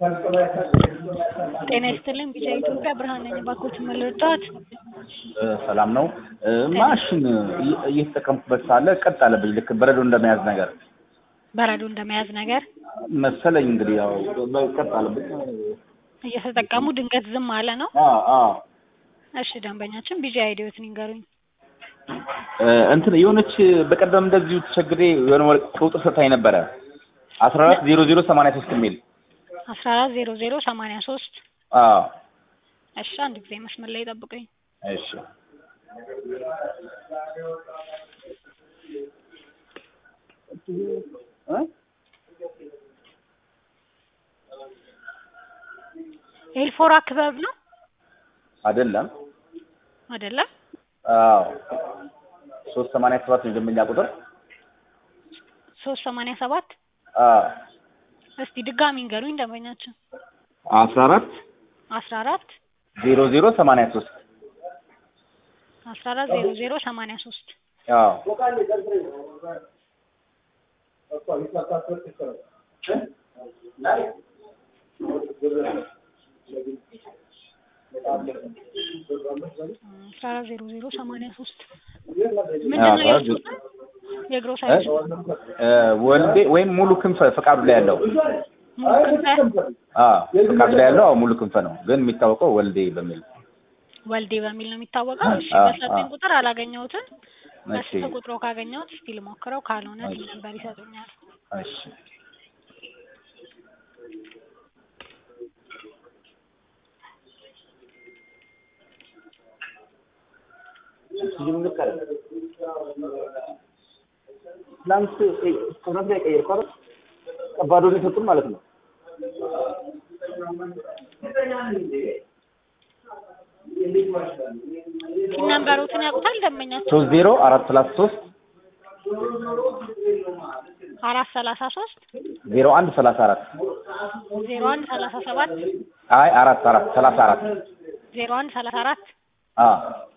ጤና ይስጥልኝ ቢጫ ኢትዮጵያ ብርሃን ነኝ። እባክዎትን ምን ልርዳዎት? ሰላም ነው። ማሽን እየተጠቀምኩበት ሳለ ቀጥ አለብኝ። ልክ በረዶ እንደመያዝ ነገር በረዶ እንደመያዝ ነገር መሰለኝ። እንግዲህ ያው ቀጥ አለብኝ። እየተጠቀሙ ድንገት ዝም አለ ነው? አዎ አዎ። እሺ ደንበኛችን ቢጫ አይዲዎትን ይንገሩኝ። እንትን የሆነች በቀደም እንደዚሁ ተቸግሬ የሆነ ቁጥር ሰታኝ ነበረ አስራ አራት ዜሮ ዜሮ ሰማንያ ሶስት የሚል አስራ አራት ዜሮ ዜሮ ሰማንያ ሶስት አዎ እሺ አንድ ጊዜ መስመር ላይ ጠብቁኝ። እሺ ኤልፎራ ክበብ ነው አይደለም አይደለም? አዎ ሶስት ሰማንያ ሰባት ነው የደንበኛ ቁጥር ሶስት ሰማንያ ሰባት አዎ እስቲ ድጋሚ እንገሩኝ ደንበኛችን አስራ አራት አስራ አራት ዜሮ ዜሮ ሰማንያ ሶስት አስራ አራት ዜሮ ዜሮ ሰማንያ ሶስት አዎ አስራ አራት ዜሮ ዜሮ ሰማንያ ሶስት ምንድን ነው ያልኩት? የግሮሰሪ ወልዴ ወይም ሙሉ ክንፈ ፈቃዱ ላይ ያለው ሙሉ ክንፈ አዎ ፈቃዱ ላይ ያለው አዎ ሙሉ ክንፈ ነው፣ ግን የሚታወቀው ወልዴ በሚል ወልዴ በሚል ነው የሚታወቀው። እሺ አዎ፣ በሰጠኝ አዎ። ቁጥር አላገኘሁትም። እሺ በስልክ ቁጥሮ ካገኘሁት እስቲ ልሞክረው፣ ካልሆነ እሺ። ነበር ይሰጡኛል። እሺ ትናንት ትናንት ላይ ቀየርኩ አይደል? ከባዶ ነው የሰጡን ማለት ነው። ፒን ነምበሮትን ያውቁታል ደንበኛችን? ሶስት ዜሮ አራት ሰላሳ ሶስት አራት ሰላሳ ሶስት ዜሮ አንድ ሰላሳ አራት ዜሮ አንድ ሰላሳ ሰባት አይ አራት አራት ሰላሳ አራት ዜሮ አንድ ሰላሳ አራት አዎ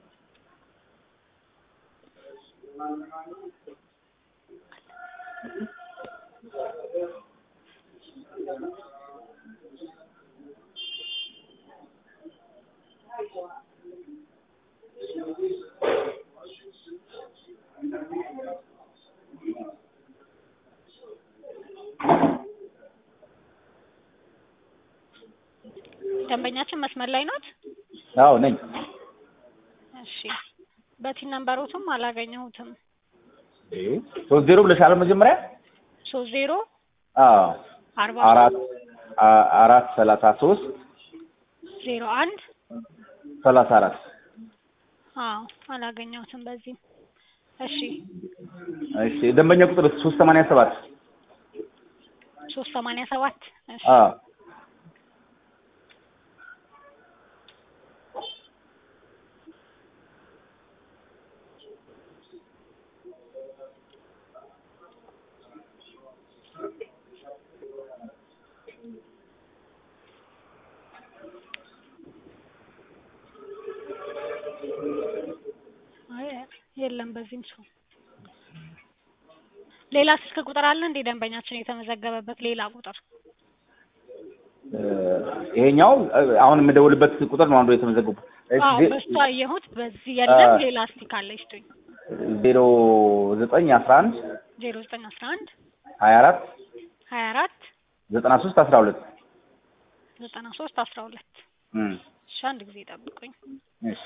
ደንበኛችን መስመር ላይ ናት? አዎ ነኝ። እሺ በቲን ነምበሮትም አላገኘሁትም። ሶስት ዜሮ ብለሻል መጀመሪያ? ሶስት ዜሮ አዎ አርባ አራት አ- አራት ሰላሳ ሶስት ዜሮ አንድ ሰላሳ አራት አዎ አላገኘሁትም በዚህም። እሺ እሺ ደንበኛ ቁጥር ሶስት ሰማንያ ሰባት ሶስት ሰማንያ ሰባት እሺ አዎ አይ የለም በዚህም ሰው ሌላ ስልክ ቁጥር አለ እንዴ ደንበኛችን የተመዘገበበት ሌላ ቁጥር? እ፣ ይሄኛው እ፣ አሁን የምደውልበት ቁጥር ነው አንዱ የተመዘገቡ አዎ በሱ አየሁት። በዚህ የለም አ- ሌላ እስቲ ካለ ይስጡኝ። ዜሮ ዘጠኝ አስራ አንድ ዜሮ ዘጠኝ አስራ አንድ ሀያ አራት ሀያ አራት ዘጠና ሶስት አስራ ሁለት ዘጠና ሶስት አስራ ሁለት እም፣ እሺ አንድ ጊዜ ጠብቁኝ። እሺ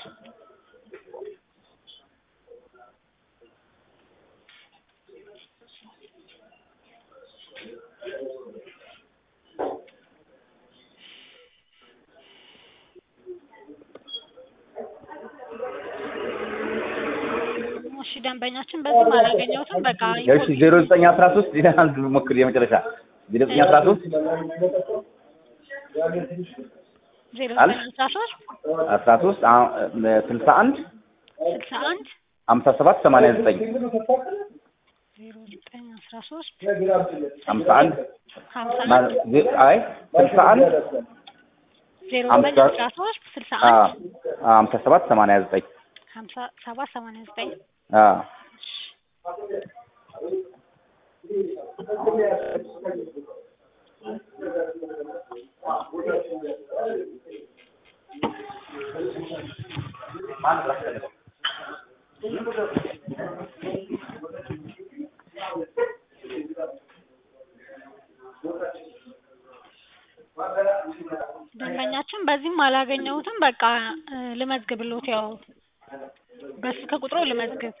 እሺ ደንበኛችን በዚህም አላገኘሁትም። በቃ እሺ ዜሮ ዘጠኝ አስራ ሶስት ሌላ አንድ ሞክር የመጨረሻ ዜሮ ዘጠኝ አስራ ሶስት ዜሮ አለ? ዘጠኝ አስራ ሶስት አስራ ሶስት አ- እ፣ ስልሳ አንድ ስልሳ አንድ ሀምሳ ሰባት ሰማንያ ዘጠኝ ዜሮ ዘጠኝ አስራ ሶስት ሀምሳ አንድ ሀምሳ ማ- አንድ ዜ- አይ ስልሳ አንድ ዜሮ ሀምሳ ዘጠኝ አስራ ሶስት ስልሳ አ፣ አንድ አ፣ ሀምሳ ሰባት ሰማንያ ዘጠኝ ሀምሳ ሰባት ሰማንያ ዘጠኝ አ ደንበኛችን በዚህም አላገኘሁትም። በቃ እ ልመዝግብሎት ያው በስልክ ቁጥሩ ልመዝግብ።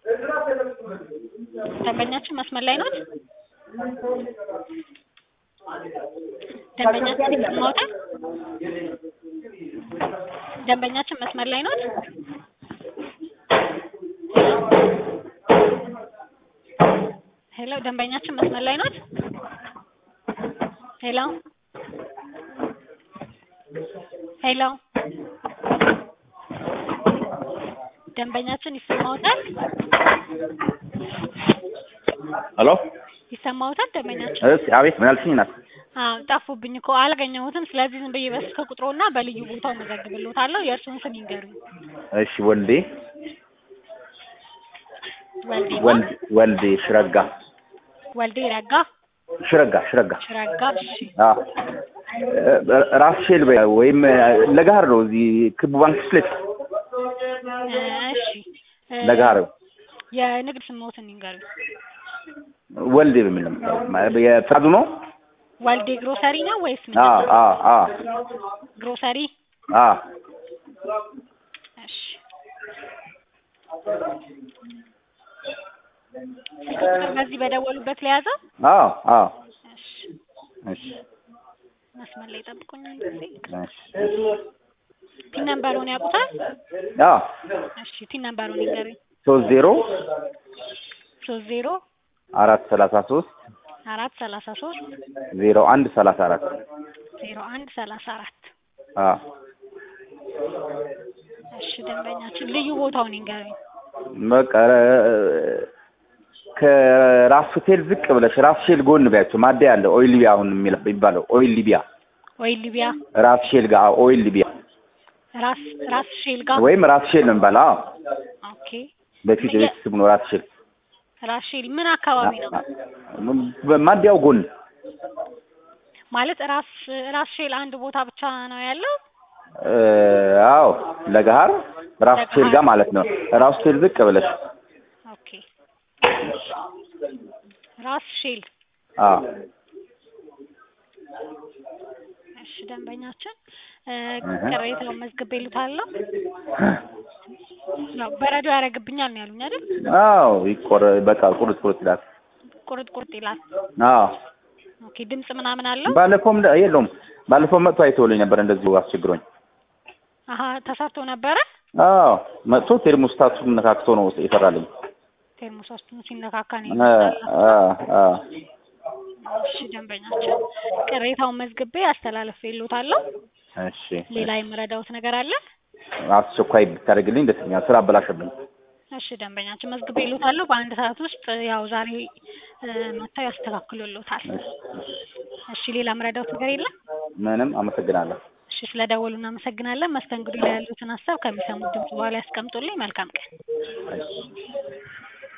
ደንበኛችን መስመር ላይ ኖት? ደንበኛችን ይሰማዎታል? ደንበኛችን መስመር ላይ ኖት? ሄሎ ደንበኛችን መስመር ላይ ኖት? ሄሎ ሄሎ ደንበኛችን ይሰማዎታል? ሄሎ ይሰማዎታል ደንበኛችን? እሺ፣ አቤት ምን አልሽኝ? ናት አዎ ጠፉብኝ እኮ አላገኘሁትም። ስለዚህ ዝም ብዬ በስልክ ቁጥሮና በልዩ ቦታው መዘግብሎታለሁ። የእርስዎን ስም ይንገሩኝ። እሺ፣ ወልዴ ወልዴ ማ? ወልድ ወልዴ ሽረጋ ወልዴ ረጋ ሽረጋ ሽረጋ ሽረጋ። እሺ አዎ እ- ራስ ሼል በ- ወይም ለጋር ነው። እዚህ ክቡ ባንክ ፊት ለፊት እ እሺ እ ለጋር የንግድ ስምዎትን ይንገሩኝ። ወልዴ በሚል ነው የምታየው። የፍቃዱ ነው። ወልዴ ግሮሰሪ ነው ወይስ ምን? አዎ አዎ አዎ ግሮሰሪ። አዎ እሺ ስልክ ቁጥር በዚህ በደወሉበት ለያዘው? አዎ አዎ እሺ እሺ መስመር ላይ ጠብቁኝ አንድ ጊዜ። እሺ ቲን ነምበሩን ያውቁታል? አዎ እሺ ቲን ነምበሩን ይንገሩኝ። ሶስት ዜሮ ሶስት ዜሮ አራት ሰላሳ ሶስት አራት ሰላሳ ሶስት ዜሮ አንድ ሰላሳ አራት ዜሮ አንድ ሰላሳ አራት አዎ እሺ ደንበኛችን ልዩ ቦታውን ይንገሩኝ። በቃ እ- ከራስ ሆቴል ዝቅ ብለሽ ራስ ሼል ጎን ቢያቸው ማደያ አለ። ኦይል ሊቢያ አሁን የሚል የሚባለው ኦይል ሊቢያ ወይ ሊቢያ ራስ ሼል ጋር አዎ፣ ኦይል ሊቢያ ራስ ራስ ሼል ጋር ወይም ራስ ሼል ነው የሚባለው። አዎ ኦኬ በፊት ምን የ- ቤት ስሙ ነው ራስ ሼል። ራስ ሼል ምን አካባቢ ነው ማደያው ጎን ማለት ራስ ራስ ሼል አንድ ቦታ ብቻ ነው ያለው እ፣ አዎ ለገሀር ራስ ሼል ጋር ማለት ነው። ራስ ሆቴል ዝቅ ብለሽ ኦኬ ራስ ሼል አዎ እሺ ደንበኛችን እ እህ። ቅሬታውን መዝግቤልዎታለሁ ያው በረዶ ያደርግብኛል ነው ያሉኝ አይደል አዎ ይቆረ በቃ ቁርጥ ቁርጥ ይላል። ቁርጥ ቁርጥ ይላል አዎ ኦኬ ድምጽ ምናምን አለው ባለፈውም እንደ- የለውም ባለፈው መጥቶ አይተውልኝ ነበር እንደዚሁ አስቸግሮኝ። አሀ ተሰርቶ ነበረ አዎ መጥቶ ቴርሞስታቱን ነካክቶ ነው የሰራልኝ። ቴርሞሶስቱን ሲነካካ ነው አ አ አ እሺ ደንበኛችን ቅሬታውን መዝግቤ አስተላልፌልዎታለሁ እሺ ሌላ የምረዳዎት ነገር አለ አስቸኳይ ብታደርግልኝ ደስ ይለኛል። ስራ አበላሸብኝ። እሺ ደንበኛችን መዝግቤልዎታለሁ በአንድ ሰዓት ውስጥ ያው ዛሬ እ መጥተው ያስተካክሉልዎታል እሺ እሺ ሌላ የምረዳዎት ነገር የለም ምንም አመሰግናለሁ። እሺ ስለደወሉ እናመሰግናለን መስተንግዶ ላይ ያሉትን ሀሳብ ከሚሰሙት ድምጽ በኋላ ያስቀምጡልኝ መልካም ቀን እሺ